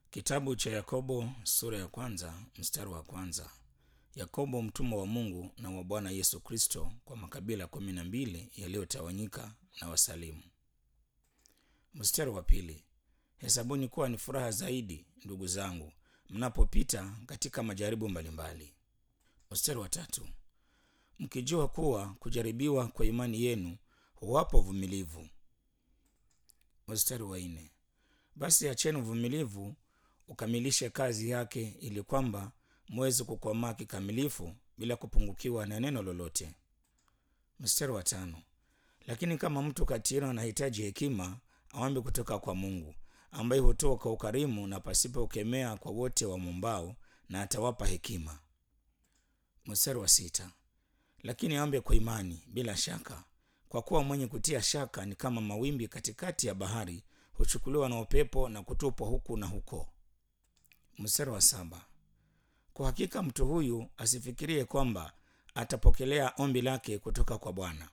Kitabu cha Yakobo sura ya kwanza mstari wa kwanza. Yakobo mtumwa wa Mungu na wa Bwana Yesu Kristo kwa makabila kumi na mbili yaliyotawanyika na wasalimu. Mstari wa pili. Hesabuni kuwa ni furaha zaidi, ndugu zangu, mnapopita katika majaribu mbalimbali. Mstari wa tatu. Mkijua kuwa kujaribiwa kwa imani yenu huwapa uvumilivu. Mstari wa nne. Basi acheni uvumilivu ukamilishe kazi yake, ili kwamba mweze kukomaa kikamilifu bila kupungukiwa na neno lolote. Mstari wa tano. Lakini kama mtu kati yenu anahitaji hekima, aombe kutoka kwa Mungu, ambaye hutoa kwa ukarimu na pasipo kukemea kwa wote wamwombao, na atawapa hekima. Mstari wa sita. Lakini aombe kwa imani bila shaka, kwa kuwa mwenye kutia shaka ni kama mawimbi katikati ya bahari, huchukuliwa na upepo na kutupwa huku na huko. Mstari wa saba. Kwa hakika mtu huyu asifikirie kwamba atapokelea ombi lake kutoka kwa Bwana.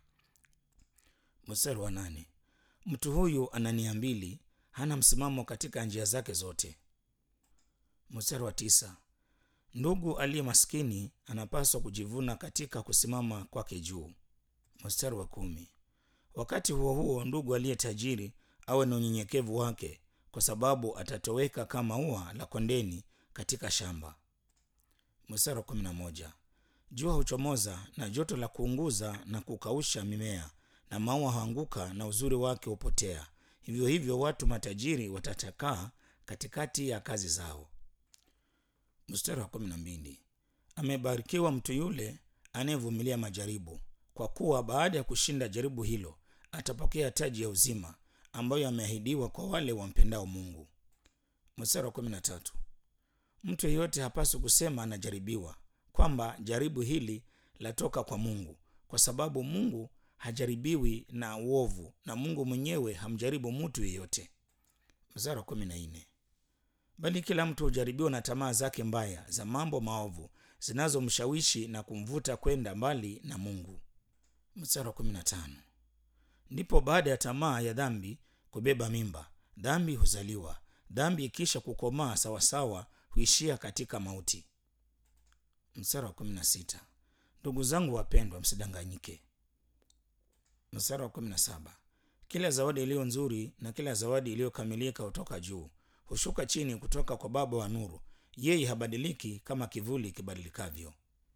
Mstari wa nane. Mtu huyu ana nia mbili, hana msimamo katika njia zake zote. Mstari wa tisa. Ndugu aliye maskini anapaswa kujivuna katika kusimama kwake juu. Mstari wa kumi. Wakati huo huo, ndugu aliye tajiri awe na unyenyekevu wake, kwa sababu atatoweka kama ua la kondeni katika shamba. Mstari wa kumi na moja. Jua huchomoza na joto la kuunguza na kukausha mimea, na maua huanguka na uzuri wake hupotea. Hivyo hivyo watu matajiri watatakaa katikati ya kazi zao. Mstari wa kumi na mbili. Amebarikiwa mtu yule anayevumilia majaribu, kwa kuwa baada ya kushinda jaribu hilo atapokea taji ya uzima ambayo ameahidiwa kwa wale wampendao Mungu. Mstari wa kumi na tatu. Mtu yeyote hapaswi kusema anajaribiwa, kwamba jaribu hili latoka kwa Mungu, kwa sababu Mungu hajaribiwi na uovu, na Mungu mwenyewe hamjaribu mtu yeyote. Mstari wa kumi na nne. Bali kila mtu hujaribiwa na tamaa zake mbaya za mambo maovu zinazomshawishi na kumvuta kwenda mbali na Mungu. Mstari wa kumi na tano. Ndipo baada ya tamaa ya dhambi kubeba mimba, dhambi huzaliwa. Dhambi ikisha kukomaa sawasawa, huishia katika mauti. Mstari wa kumi na sita. Ndugu zangu wapendwa, msidanganyike. Mstari wa kumi na saba. Kila zawadi iliyo nzuri na kila zawadi iliyokamilika hutoka juu, hushuka chini kutoka kwa Baba wa nuru. Yeye habadiliki kama kivuli kibadilikavyo.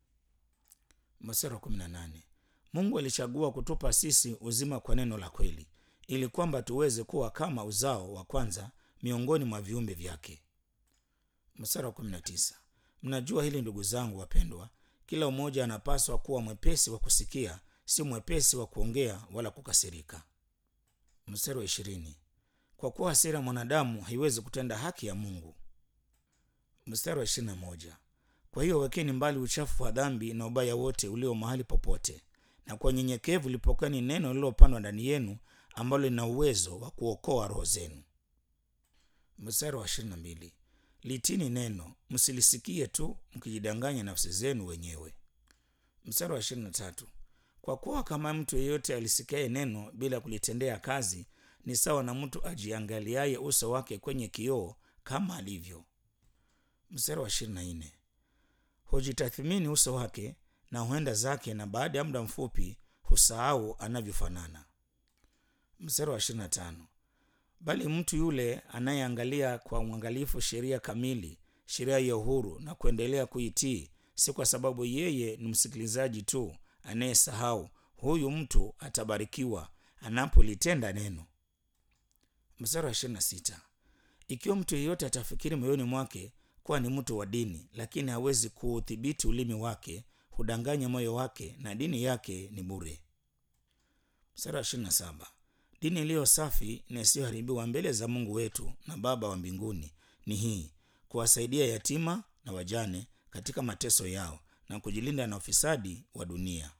Mstari wa kumi na nane. Mungu alichagua kutupa sisi uzima kwa neno la kweli, ili kwamba tuweze kuwa kama uzao wa kwanza miongoni mwa viumbe vyake. Mstari wa 19. Mnajua hili ndugu zangu wapendwa, kila mmoja anapaswa kuwa mwepesi wa kusikia, si mwepesi wa kuongea wala kukasirika. Mstari wa ishirini. Kwa kuwa hasira mwanadamu haiwezi kutenda haki ya Mungu. Mstari wa ishirini na moja. Kwa hiyo wekeni mbali uchafu wa dhambi na ubaya wote ulio mahali popote na kwa unyenyekevu lipokeni neno lililopandwa ndani yenu ambalo lina uwezo wa kuokoa roho zenu. Mstari wa ishirini na mbili. Litini neno, msilisikie tu mkijidanganya nafsi zenu wenyewe. Mstari wa ishirini na tatu. Kwa kuwa kama mtu yeyote alisikiaye neno bila kulitendea kazi ni sawa na mtu ajiangaliaye uso wake kwenye kioo kama alivyo. Mstari wa ishirini na nne. Hujitathmini uso wake na huenda zake na baada ya muda mfupi husahau anavyofanana. Mstari wa 25. Bali mtu yule anayeangalia kwa uangalifu sheria kamili, sheria ya uhuru na kuendelea kuitii, si kwa sababu yeye ni msikilizaji tu anayesahau, huyu mtu atabarikiwa anapolitenda neno. Mstari wa 26. Ikiwa mtu yeyote atafikiri moyoni mwake kuwa ni mtu wa dini, lakini hawezi kuudhibiti ulimi wake hudanganya moyo wake na dini yake ni bure. Mstari wa ishirini na saba. Dini iliyo safi na isiyoharibiwa mbele za Mungu wetu na Baba wa mbinguni ni hii, kuwasaidia yatima na wajane katika mateso yao na kujilinda na ufisadi wa dunia.